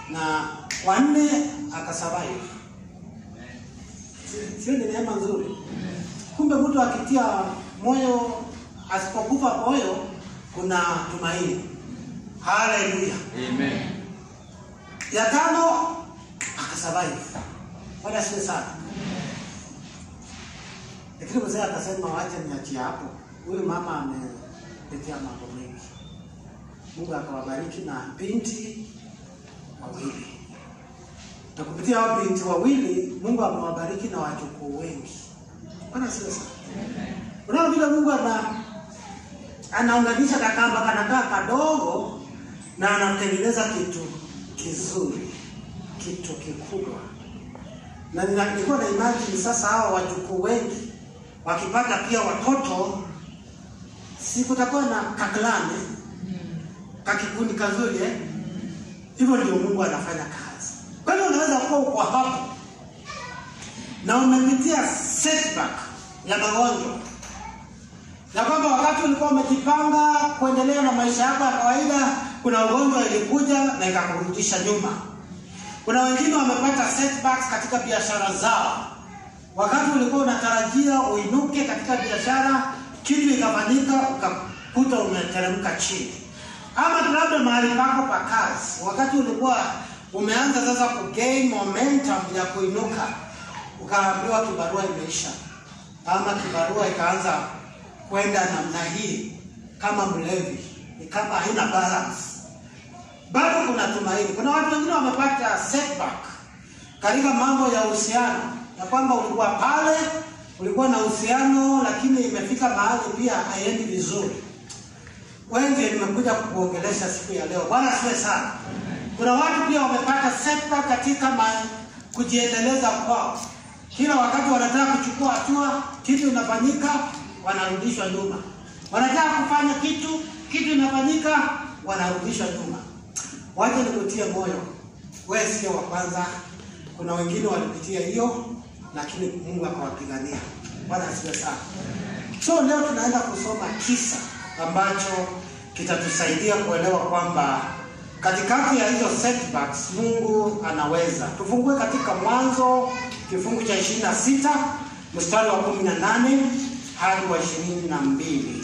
na wanne akasurvive. Si- Sio ni neema nzuri? Kumbe mtu akitia moyo, asipokufa moyo, kuna tumaini. Haleluya! Amen. ya tano akasurvive. Bwana asifiwe sana. Lakini mzee akasema wacha niachie hapo, huyu mama amepitia mambo mengi. Mungu akawabariki na binti wawili, na kupitia hao binti wawili Mungu amewabariki na wajukuu wengi. Bwana asifiwe sana. Unaona vile Mungu ana anaunganisha kakamba kanakaa kadogo na anatengeneza kitu kizuri, kitu kikubwa. Na nina- nilikuwa na imagine sasa hao wajukuu wengi wakipata pia watoto, si kutakuwa na kaklani kakikundi kazuri eh? Hivyo ndio Mungu anafanya kazi. Kwa hiyo unaweza kuwa uko hapo na umepitia setback ya magonjwa na kwamba wakati ulikuwa umejipanga kuendelea na maisha yako ya kawaida, kuna ugonjwa ilikuja na ikakurudisha nyuma. Kuna wengine wamepata setbacks katika biashara zao. Wakati ulikuwa unatarajia uinuke katika biashara, kitu ikafanyika, ukakuta umeteremka chini. Ama tu labda mahali pako pa kazi, wakati ulikuwa umeanza sasa kugain momentum ya kuinuka, ukaambiwa kibarua imeisha, ama kibarua ikaanza kwenda namna hii kama mlevi, ni kama haina balance. Bado kuna tumaini. Kuna watu wengine wamepata setback katika mambo ya uhusiano, ya kwamba ulikuwa pale, ulikuwa na uhusiano, lakini imefika mahali pia haiendi vizuri. Wengi nimekuja kukuongelesha siku ya leo. Bwana asifiwe sana. Kuna watu pia wamepata setback katika ma, kujiendeleza kwao. Kila wakati wanataka kuchukua hatua, kitu inafanyika, wanarudishwa nyuma. Wanataka kufanya kitu, kitu inafanyika, wanarudishwa nyuma. Wacha nikutie moyo, wewe sio wa kwanza. Kuna wengine walipitia hiyo, lakini Mungu akawapigania. Bwana asifiwe sana. So leo tunaenda kusoma kisa ambacho kitatusaidia kuelewa kwamba katikati ya hizo setbacks Mungu anaweza. Tufungue katika Mwanzo kifungu cha 26 mstari wa 18 hadi wa 22.